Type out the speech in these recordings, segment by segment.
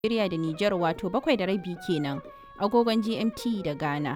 Najeriya da Nijar wato bakwai da rabi kenan agogon GMT da Ghana.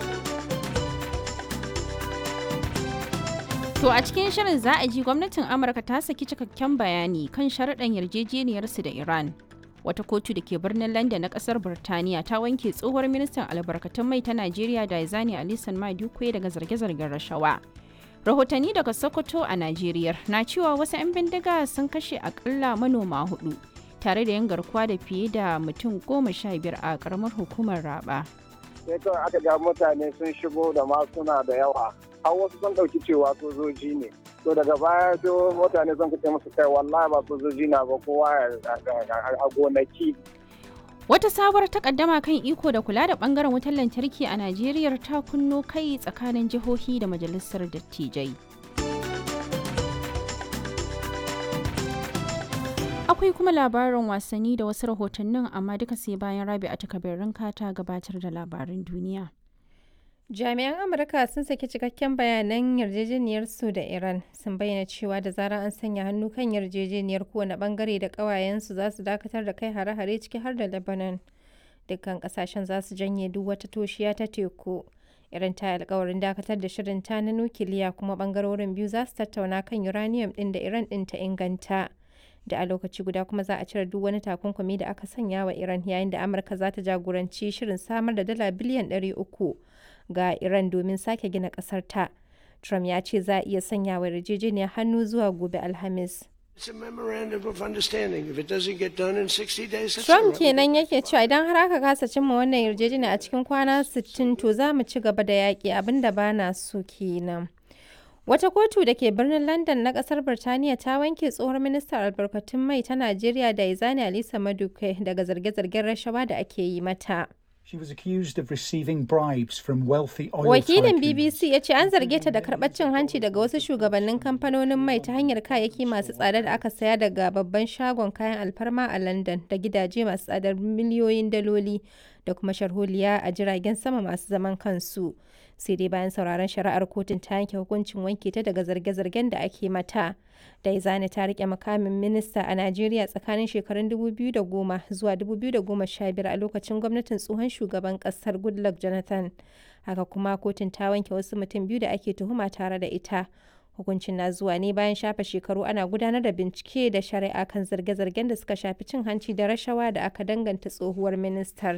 To a cikin shirin za a ji gwamnatin Amurka ta saki cikakken bayani kan sharaɗan yarjejeniyarsu da Iran. Wata kotu da ke birnin London na ƙasar Birtaniya ta wanke tsohuwar ministan albarkatun mai ta Najeriya Daizani Alisan Madukwe daga zarge-zargen rashawa. Rahotanni daga Sokoto a Najeriya na cewa wasu 'yan bindiga sun kashe akalla manoma hudu tare da yin garkuwa da fiye da mutum goma sha biyar a karamar hukumar Raba. sai kawai aka ga mutane sun shigo da masuna da yawa har wasu sun ɗauki cewa sojoji ne to daga baya sai mutane sun kace musu kai wallahi ba sojoji na ba kowa a gonaki Wata sabuwar takaddama kan iko da kula da bangaren wutar lantarki a Najeriya ta kunno kai tsakanin jihohi da majalisar dattijai. Akwai kuma labarin wasanni da wasu rahotannin amma duka sai bayan rabi a takabirin ta gabatar da labarin duniya. Jami'an Amurka sun saki cikakken bayanan yarjejeniyar su da Iran sun bayyana cewa da zarar an sanya hannu kan yarjejeniyar kowane bangare da ƙawayensu za su dakatar da kai hare-hare ciki har da Lebanon. Dukkan kasashen za su janye duk wata toshiya ta teku. Iran ta alkawarin dakatar da shirin ta na nukiliya kuma bangarorin biyu za su tattauna kan uranium ɗin da Iran ɗin ta inganta. Da a lokaci guda kuma za a cire duk wani takunkumi da aka sanya wa Iran yayin da Amurka za ta jagoranci shirin samar da dala biliyan 300 ga Iran domin sake gina ƙasar ta. Trump ya ce za a iya sanya wa yarjejeniyar hannu zuwa gobe Alhamis. Trump kenan yake cewa idan har aka kasa cimma wannan yarjejeniya a cikin kwana 60 to za mu ci gaba da yaƙi abinda ba na so kenan. Wata kotu da ke birnin London na kasar Birtaniya ta wanke tsohuwar ministar albarkatun mai ta Najeriya da Izani Alisa Maduke daga zarge-zargen rashawa da ake yi mata. She was accused of receiving bribes from wealthy oil Wakilin tycoons. BBC ya ce an zarge ta da karɓar cin hanci daga wasu shugabannin kamfanonin mai ta hanyar kayayyaki masu tsada da aka saya daga babban shagon kayan alfarma a London da gidaje masu tsadar miliyoyin daloli da kuma sharholiya a jiragen sama masu zaman kansu. Sai dai bayan sauraron shari'ar kotun ta yanke hukuncin wanke ta daga zarge-zargen da ake mata. Daizani ta rike makamin minista a Najeriya tsakanin shekarun 2010 zuwa 2015 a lokacin gwamnatin tsohon shugaban kasar Goodluck Jonathan. Haka kuma kotun ta wanke wasu mutum biyu da ake tuhuma tare da ita. Hukuncin na zuwa ne bayan shafe shekaru ana gudanar da bincike da shari'a kan zarge-zargen da suka shafi cin hanci da rashawa da aka danganta tsohuwar ministar.